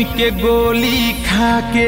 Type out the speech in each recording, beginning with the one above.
के गोली खा के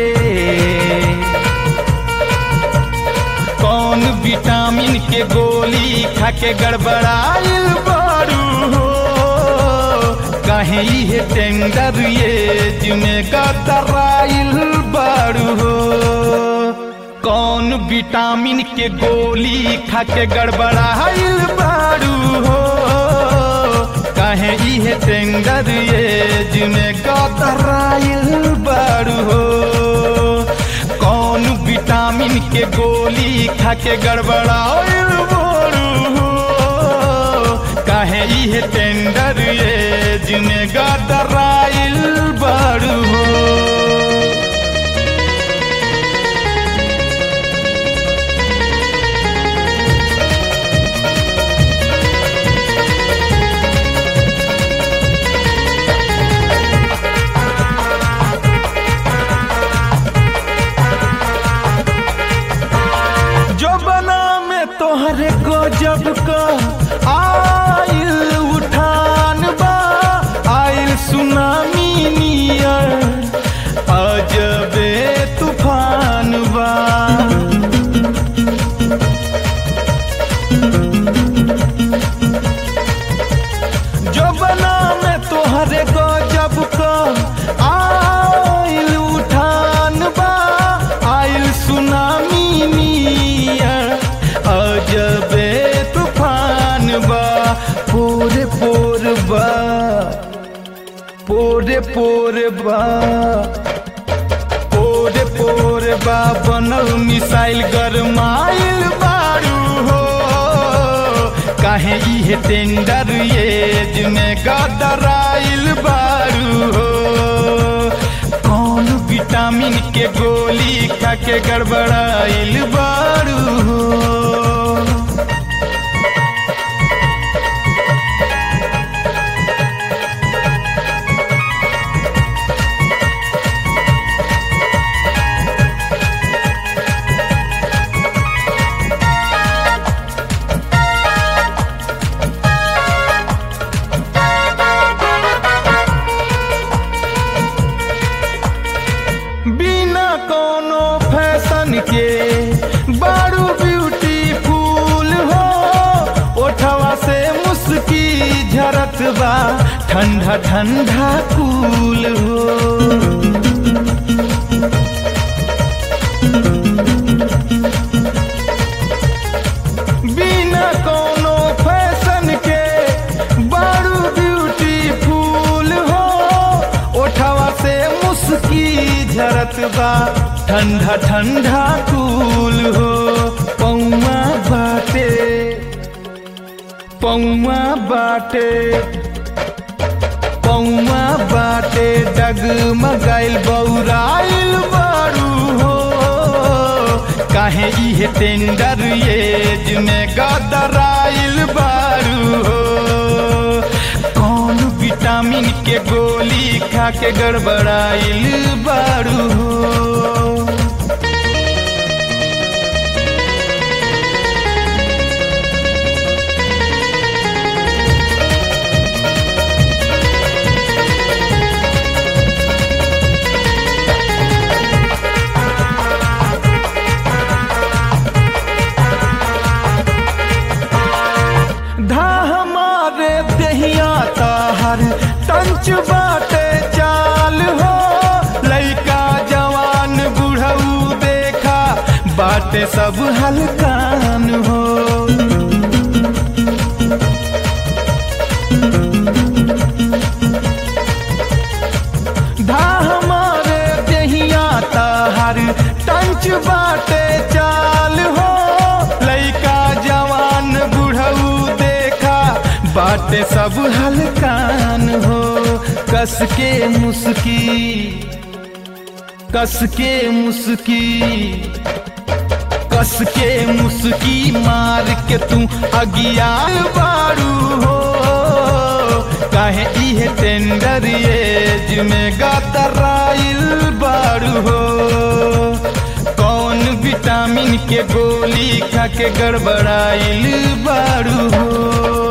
कौन विटामिन के गोली खा के गड़बड़ाइल बारू हो कहीं ये टेंडर ये जिमे गदराइल बारू हो कौन विटामिन के गोली खा के गड़बड़ाइल बारू हो कहे इहे टेंडर ये जिमे गदराइल बारू हो कौन विटामिन के गोली खा के गड़बड़ाइल बारू हो कहे इहे टेंडर ये जिमे गदराइल बारू हो जो बना में तोहरे गजब का आइल उठान बा आइल सुनामी नियर अजबे तूफान बा जो बना में तोहरे गजब का आइल उठान बा आइल सुनामी नियर अजबे तूफान बा पोरे पोर बा पोरे पोरे बा पोरे पोरे बा बनल मिसाइल गरमाइल बारू हो काहे इहे टेंडर ये जिमे गदराइल बारू हो कौन विटामिन के गोली खा के गड़बड़ाइल बारू हो बिना कोनो फैशन के बारू ब्यूटीफुल हो ओठवा से मुस्की झरत बा ठंडा ठंडा कूल हो बिना कोनो फैशन के बारू ब्यूटीफुल हो ओठवा से मुस्की झरत बा ठंडा ठंडा कूल हो पौआ बाटे पौआ बाटे पौआ बाटे डगमगाइल बौराइल बारू हो काहे इहे टेंडर ये जिमे गदराइल बारू हो कौन विटामिन के गोली खा के गड़बड़ाइल बारू हो धा हमारे दहिया ताहर टंच बाटे चाल हो लइका जवान बुढ़ऊ देखा बाटे सब हलकान हो धा हमारे दहिया ताहर टंच बाटे चाल हो लइका जवान बुढ़ऊ देखा बाटे सब हलकान हो कस के मुस्की कस के मुस्की कस के मुस्की मार के तू अगिया बारू हो काहे इहे टेंडर ये जिमे गतराइल बारू हो कौन विटामिन के गोली खा के गड़बड़ाइल बारू हो